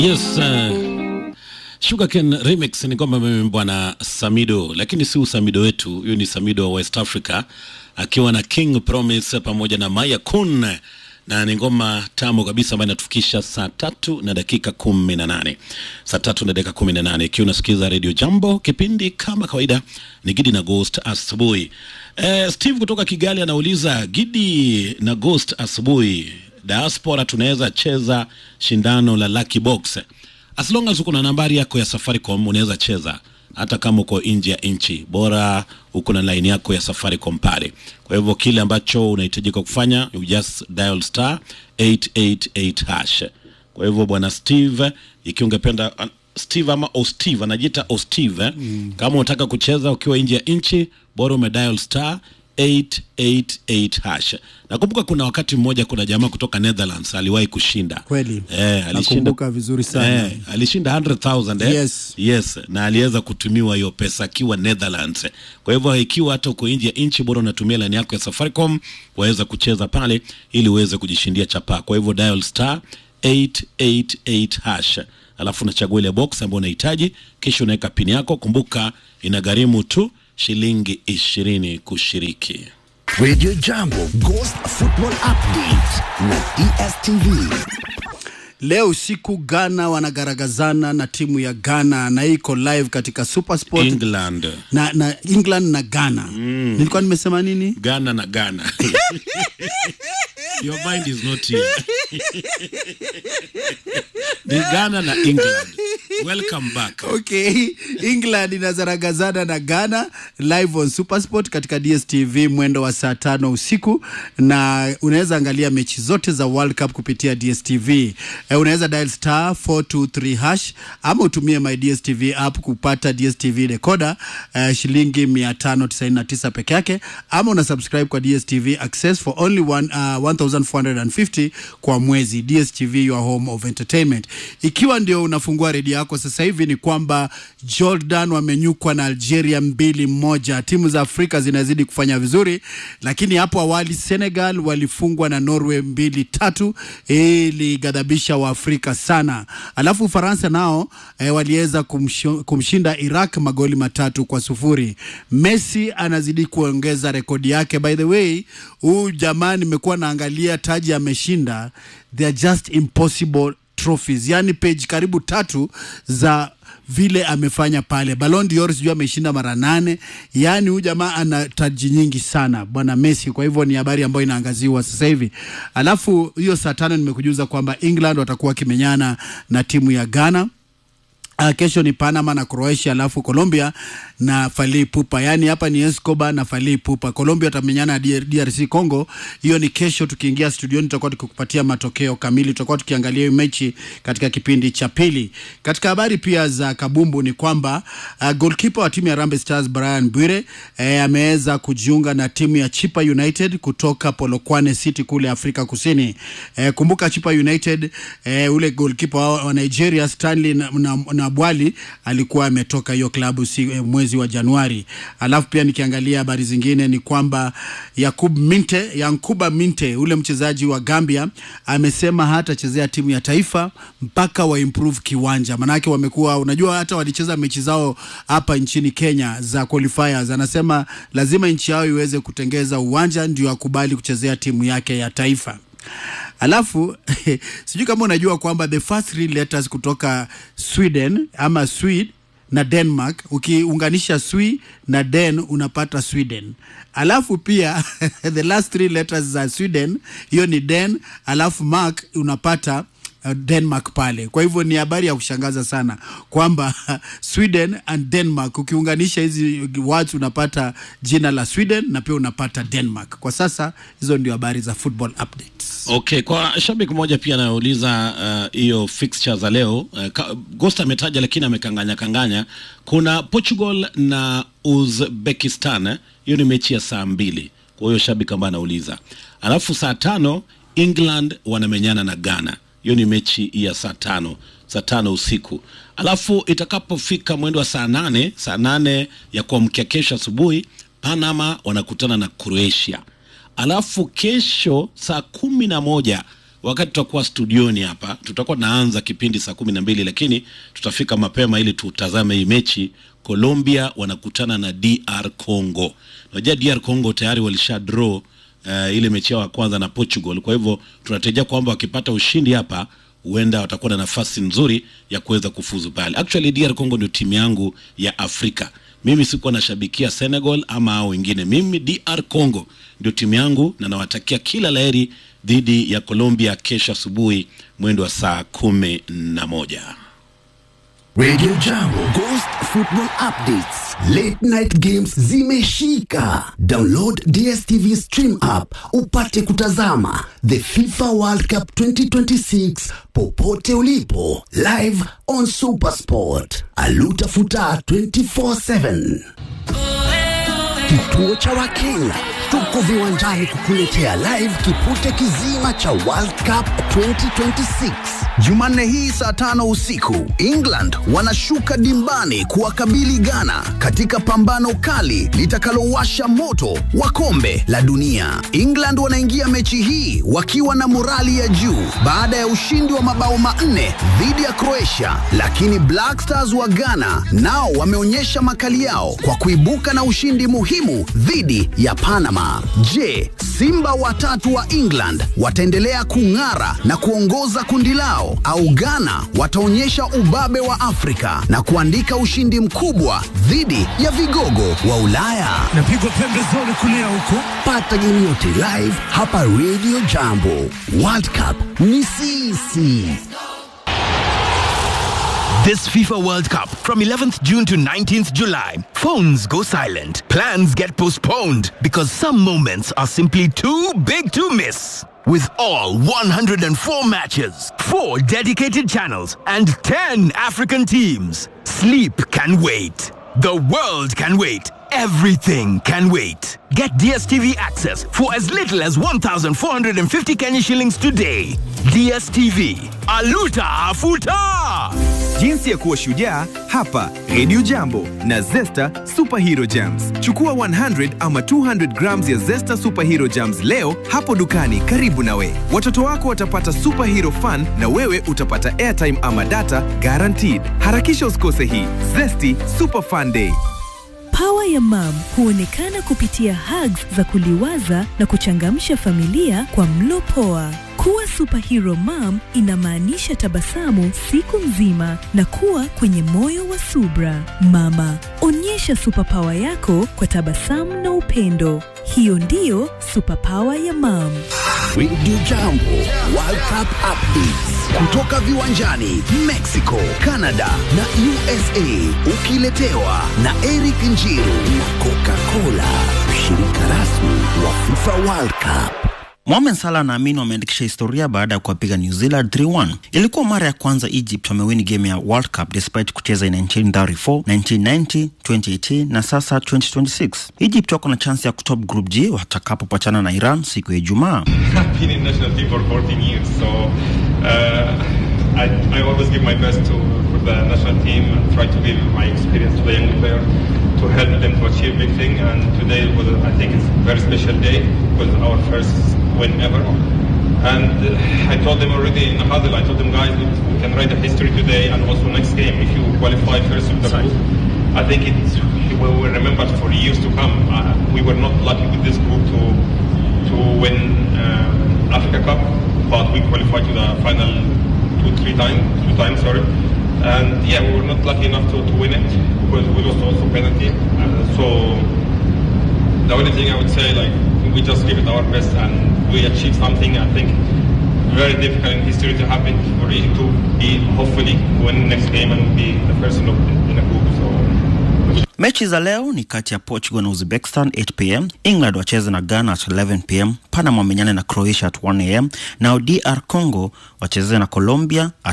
Yes, uh, Sugarcane Remix ni kwamba imeimbwa na Samido, lakini si usamido wetu, huyu ni Samido wa West Africa akiwa na King Promise pamoja na Maya Kun, na ni ngoma tamu kabisa ambayo inatufikisha saa tatu na dakika kumi na nane saa tatu na dakika kumi na nane ikiwa unasikiza Radio Jambo, kipindi kama kawaida ni Gidi na Ghost asubuhi. Eh, Steve kutoka Kigali anauliza Gidi na Ghost asubuhi diaspora tunaweza cheza shindano la Lucky Box as long as uko na nambari yako ya Safaricom unaweza cheza hata kama uko nje ya nchi, bora uko na line yako ya Safaricom pale. Kwa hivyo kile ambacho unahitajika kufanya you just dial star 888 hash. Kwa hivyo bwana Steve, ikiwa ungependa uh, Steve ama Osteve anajiita Osteve mm. Kama unataka kucheza ukiwa nje ya nchi, bora umedial star 888 hash. Nakumbuka kuna wakati mmoja kuna jamaa kutoka Netherlands aliwahi kushinda. Kweli. Eh, alishinda Nakumbuka vizuri sana. Eh, alishinda 100,000 eh? Yes. Yes, na aliweza kutumiwa hiyo pesa akiwa Netherlands. Kwa hivyo ikiwa hata uko nje ya nchi, bora unatumia line yako ya Safaricom, waweza kucheza pale ili uweze kujishindia chapa. Kwa hivyo dial star 888 hash, alafu unachagua ile box ambayo unahitaji, kisha unaweka pini yako. Kumbuka inagharimu tu shilingi ishirini kushiriki. Radio Jambo Ghost Football Update na DSTV. Leo usiku Ghana wanagaragazana na timu ya Ghana na hii iko live katika Supersport England, na, na England na Ghana. Nilikuwa nimesema nini? Ghana na Ghana. Your mind is not here. Ni Ghana na England. Welcome back. Okay, England inazaragazana na Ghana live on Supersport katika DSTV mwendo wa saa tano usiku, na unaweza angalia mechi zote za World Cup kupitia DSTV. Eh, unaweza dial star 423 hash ama utumie my DSTV app kupata DSTV decoder eh, shilingi 599 peke yake, ama una subscribe kwa DSTV Access for only one, uh, 1450 kwa mwezi. DSTV your home of entertainment. Ikiwa ndio unafungua redio yako sasa hivi, ni kwamba Jordan wamenyukwa na Algeria mbili moja. Timu za Afrika zinazidi kufanya vizuri, lakini hapo awali Senegal walifungwa na Norway mbili tatu, ilighadhabisha Waafrika sana. Alafu Ufaransa nao eh, waliweza kumsho- kumshinda Iraq magoli matatu kwa sufuri. Messi anazidi kuongeza rekodi yake. By the way, huyu jamaa nimekuwa naangalia taji ameshinda, they are just impossible trophies, yani page karibu tatu za vile amefanya pale. Ballon d'Or sijui ameshinda mara nane. Yani huyu jamaa ana taji nyingi sana bwana Messi. Kwa hivyo ni habari ambayo inaangaziwa sasa hivi. Alafu hiyo saa tano nimekujuza kwamba England watakuwa wakimenyana na timu ya Ghana. Uh, kesho ni Panama na Croatia, alafu Colombia na Fally Ipupa. Yaani hapa ni Escobar na Fally Ipupa. Colombia watamenyana na DR- DRC Congo. Hiyo ni kesho. Tukiingia studioni, tutakuwa tukikupatia matokeo kamili. Tutakuwa tukiangalia hiyo mechi katika kipindi cha pili. Katika habari pia za kabumbu ni kwamba uh, goalkeeper wa timu ya Harambee Stars Brian Bwire eh, ameweza kujiunga na timu ya Chipa United kutoka Polokwane City kule Afrika Kusini. Eh, kumbuka Chipa United eh, ule goalkeeper wa, wa Nigeria Stanley na, na, na Bwali alikuwa ametoka hiyo klabu si, eh, mwezi wa Januari. Alafu pia nikiangalia habari zingine ni kwamba Yakub Minte, Yankuba Minte ule mchezaji wa Gambia amesema hatachezea timu ya taifa mpaka wa improve kiwanja. Manake wamekuwa unajua, hata walicheza mechi zao hapa nchini Kenya za qualifiers, anasema lazima nchi yao iweze kutengeza uwanja ndio akubali kuchezea timu yake ya taifa. Alafu sijui kama unajua kwamba the first three letters kutoka Sweden ama Swede na Denmark, ukiunganisha Swi na Den unapata Sweden. Alafu pia the last three letters za Sweden hiyo ni Den, alafu Mark unapata uh, Denmark pale. Kwa hivyo ni habari ya kushangaza sana kwamba Sweden and Denmark ukiunganisha hizi words unapata jina la Sweden na pia unapata Denmark. Kwa sasa hizo ndio habari za football updates. Okay, kwa shabiki mmoja pia anauliza uh, hiyo fixture za leo uh, ka- Ghost ametaja lakini amekanganya kanganya. Kuna Portugal na Uzbekistan, eh, hiyo ni mechi ya saa mbili. Kwa hiyo shabiki ambaye anauliza, alafu saa tano England wanamenyana na Ghana, hiyo ni mechi ya saa tano saa tano usiku. Alafu itakapofika mwendo wa saa nane saa nane ya kuamkia kesho asubuhi, Panama wanakutana na Croatia alafu kesho saa kumi na moja wakati tutakuwa studioni hapa, tutakuwa naanza kipindi saa kumi na mbili, lakini tutafika mapema ili tutazame hii mechi. Colombia wanakutana na DR Congo. Unajua DR Congo tayari walisha draw uh, ile mechi yao ya kwanza na Portugal. Kwa hivyo tunatarajia kwamba wakipata ushindi hapa huenda watakuwa na nafasi nzuri ya kuweza kufuzu pale. Actually DR Congo ndio timu yangu ya Afrika. Mimi sikuwa nashabikia Senegal ama hao wengine. Mimi DR Congo ndio timu yangu na nawatakia kila laheri dhidi ya Colombia kesho asubuhi mwendo wa saa kumi na moja. Radio Jambo Ghost Football Updates. Late night games zimeshika. Download DStv Stream app upate kutazama the FIFA World Cup 2026 popote ulipo live on Supersport. Alutafuta 24/7. Kituo cha Wakenya tuko viwanjani kukuletea live kipute kizima cha World Cup 2026 Jumanne hii saa tano usiku England wanashuka dimbani kuwakabili Ghana katika pambano kali litakalowasha moto wa kombe la dunia. England wanaingia mechi hii wakiwa na morali ya juu baada ya ushindi wa mabao manne dhidi ya Croatia, lakini Black Stars wa Ghana nao wameonyesha makali yao kwa kuibuka na ushindi muhimu dhidi ya Panama. Je, Simba watatu wa England wataendelea kung'ara na kuongoza kundi lao au Ghana wataonyesha ubabe wa Afrika na kuandika ushindi mkubwa dhidi ya vigogo wa Ulaya? napigwa pembezoni kulia huko Pata game yote live hapa Radio Jambo. World Cup ni sisi. This FIFA World Cup from 11th June to 19th July. Phones go silent. Plans get postponed because some moments are simply too big to miss. With all 104 matches, 4 dedicated channels, and 10 African teams, sleep can wait. The world can wait. Everything can wait. Get DSTV access for as little as 1,450 Kenya shillings today. DSTV. Aluta Afuta! Jinsi ya kuwa shujaa hapa Radio Jambo na Zesta Superhero Jams. Chukua 100 ama 200 grams ya Zesta Superhero Jams leo hapo dukani karibu nawe. Watoto wako watapata superhero fun na wewe utapata airtime ama data guaranteed. Harakisha usikose hii Zesty Super Fun Day. Pawa ya mam huonekana kupitia hugs za kuliwaza na kuchangamsha familia kwa mlo poa. Kuwa superhero mom inamaanisha tabasamu siku nzima na kuwa kwenye moyo wa subra. Mama, onyesha superpower yako kwa tabasamu na upendo. Hiyo ndiyo superpower ya mam. Radio Jambo World Cup Updates kutoka viwanjani Mexico, Canada na USA, ukiletewa na Eric Njiru na Coca-Cola, mshirika rasmi wa FIFA World Cup. Mohamed Salah na Amin wameandikisha historia baada ya kuwapiga New Zealand 3-1. Ilikuwa mara ya kwanza Egypt wamewini game ya World Cup despite kucheza in 1934, 1990, 2018 na sasa 2026. Egypt wako na chance ya kutop group G watakapopachana na Iran siku ya Ijumaa. I've been in national team for 14 years, so uh, I, I always give my best to for the national team and try to give my experience to the young player to help them to achieve big thing. And today was, I think, it's a very special day because our first win ever. And uh, I told them already in the huddle, I told them guys, we we can write a history today and also next game if you qualify first with the group. I think it will will remember for years to come. Uh, we were not lucky with this group to to win uh, Africa Cup, but we qualified to the final two, three times, two times, sorry. And yeah, we were not lucky enough to, to win it because we lost also penalty. Uh, so the only thing I would say, like, we just give it our best and we achieved something. I think very difficult in history to happen for Egypt to be hopefully win next game and be the first in, the, in the group. So Mechi za leo ni kati ya Portugal na Uzbekistan 8 pm, England wacheze na Ghana at 11 pm, Panama wamenyane na Croatia at 1 am, nao DR Congo wacheze na Colombia at